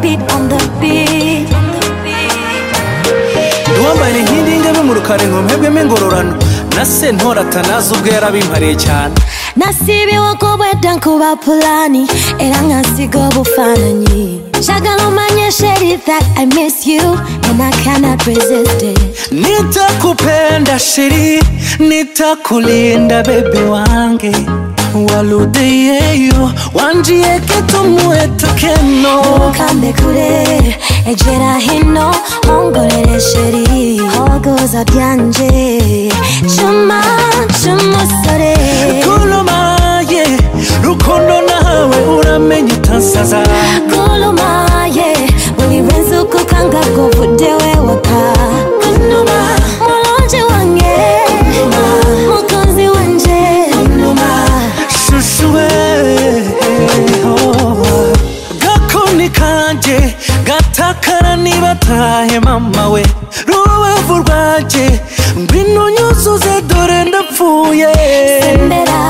beat, on the beat. Uwambaye inkindi y'ingabe mu rukari nkomebwemo ingororano na sentora atanazi ubwo yari abimpariye cyane Nasibiwe kubweda nkuba pulani era nkasiga obufaananyi njagala omanye sheri that i miss you and i cannot resist it Nitakupenda shiri, nitakulinda bebe wange waludeyeyo wanjiye ketumueta keno ukambe kure ejera hino ongorere sheri hogoza byanje cuma cy'umusore kulumaye rukundo nawe uramenye utansaza gulumaye buri wese uko ukanga kuvude wewaka kunuma mulonje wange mukozi wanje kunuma shushuwe oh. gakoni kanjye gatakara niba atahe mama we rubavu rwanjye ngwino nyuzuze dore ndapfuye sembera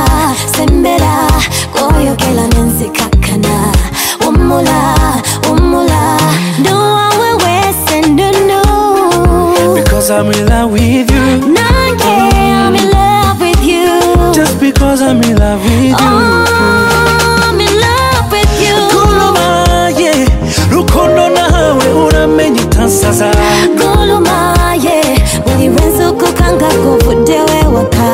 sembera koyokela nensikakana umula umula nduwawe wese ndundu Because I'm in love with you nange I'm in love with you Just because I'm in love with you Oh, I'm in love with you Kulumaye Rukundo nawe uramenye utansaza gulumaye buri wese uko ukanga kuvude wewaka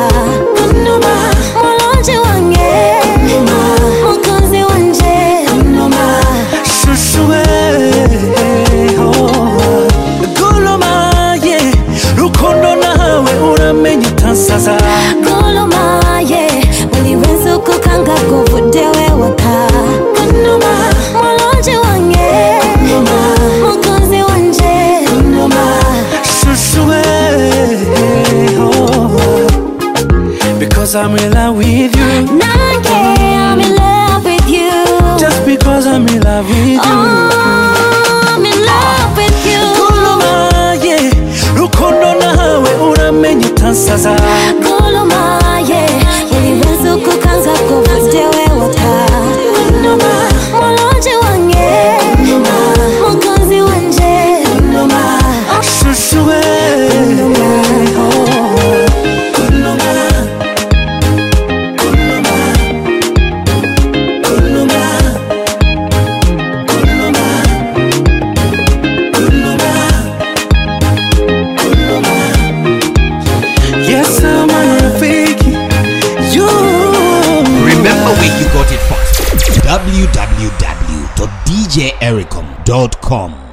kunuma mulonje wange mukozi wanje kunuma Shushuwe oh. Kulumaye Rukundo nawe uramenye utansaza gulumaye buri wese uko ukanga kuvude wewaka kunuma mulonje wange mukozi wanje kunuma Shushuwe oh. Because I'm in love with you nange I'm in love with you Just because I'm in love with you Oh, I'm in love with you Kulumaye Rukundo nawe uramenye utansaza gulumaye buri wese uko ukanga kuvude wewaka kunuma mulonje wange mukozi wanje kunuma Shushuwe Yes, I'm a fake you. Remember where you got it from. www.djericom.com